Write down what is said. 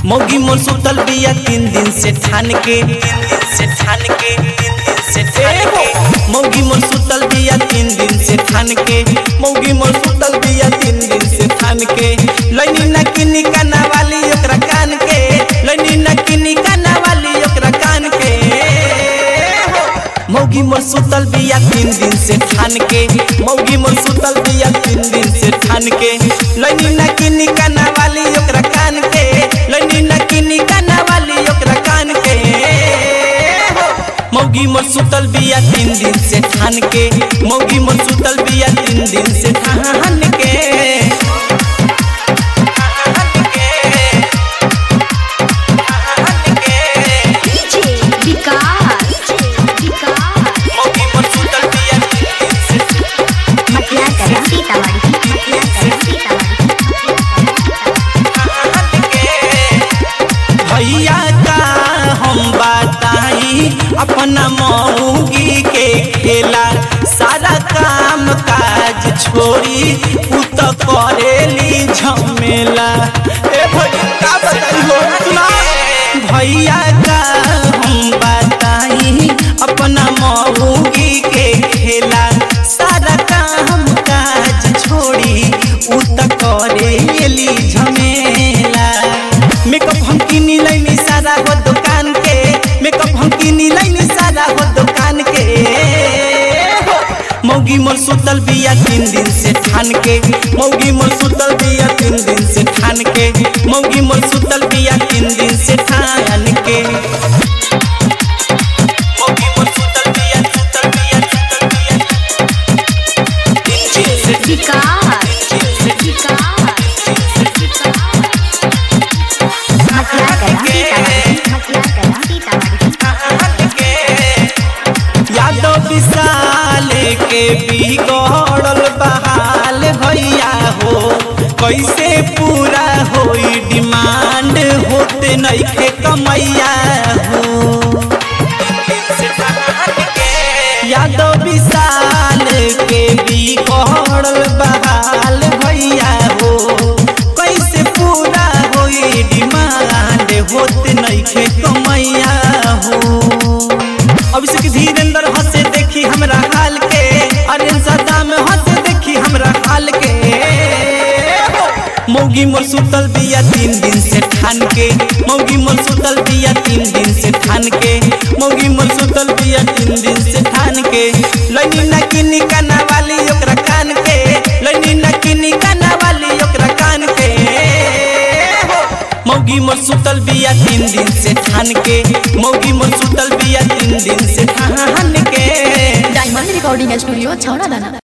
मौगी मोर सुतल बिया तीन दिन से ठान के तीन दिन से ठान के तीन दिन से ठान के मौगी मोर सुतल बिया तीन दिन से ठान के मौगी मोर सुतल बिया तीन दिन से ठान के लैनी ना किनी काना वाली ओकरा कान के लैनी ना किनी काना वाली ओकरा कान के मौगी मोर सुतल बिया तीन दिन से ठान के मौगी मोर सुतल बिया तीन दिन से ठान के लैनी ना किनी काना वाली ओकरा कान के लैनी ना किनी काना वाली ओकरा कान के मौगी मोर सुतल बिया तीन दिन से ठान के मौगी मोर सुतल बिया तीन दिन से ठान के ठान के ठान के डीजे विकास विकास मौगी मोर सुतल बिया तीन दिन से मटिया करा सीतामढ़ी मटिया करा सीतामढ़ी भैया का हम बताई अपना मौगी के खेला सारा काम काज छोड़ी उ तो करेली झमेला ए भैया का बताई हो सुना भैया का हम बताई अपना मौगी के खेला सारा काम काज छोड़ी उ तो करेली झमेला मेकअप हम किनी लैनी सारा हो दुकान के मेकअप हम किनी लैनी सारा हो दुकान के मौगी मोर सुतल बिया तीन दिन से ठान के मौगी मोर सुतल बिया तीन दिन से ठान के मौगी मोर सुतल बिया तीन दिन से ठान के मौगी मोर सुतल बिया सुतल बिया सुतल बिया तीन दिन से विकास विकास मटिया करा सीतामढ़ी मटिया करा सीतामढ़ी यादव विशाल के बिगड़ल बहाल भैया हो कैसे पूरा होई डिमांड होते नइखे कमैया हो यादव विशाल के बिगड़ल बहाल भैया हो कैसे पूरा होई डिमांड होते नइखे कमैया हो अभिषेक धीरेन्द्र हंसे देखी हमरा हाल के अरे सदाम हंसे देखी हमरा हाल के मौगी मोर सुतल बिया तीन दिन से ठान के मौगी मोर सुतल बिया तीन दिन से ठान के मौगी मोर सुतल बिया तीन दिन से ठान के लैनी ना किनी काना वाली ओकरा कान के लैनी ना किनी काना वाली ओकरा कान के मौगी मोर सुतल बिया तीन दिन से ठान के मौगी मोर सुतल बिया तीन दिन से ठान के डायमंड रिकॉर्डिंग स्टूडियो छौड़ा दाना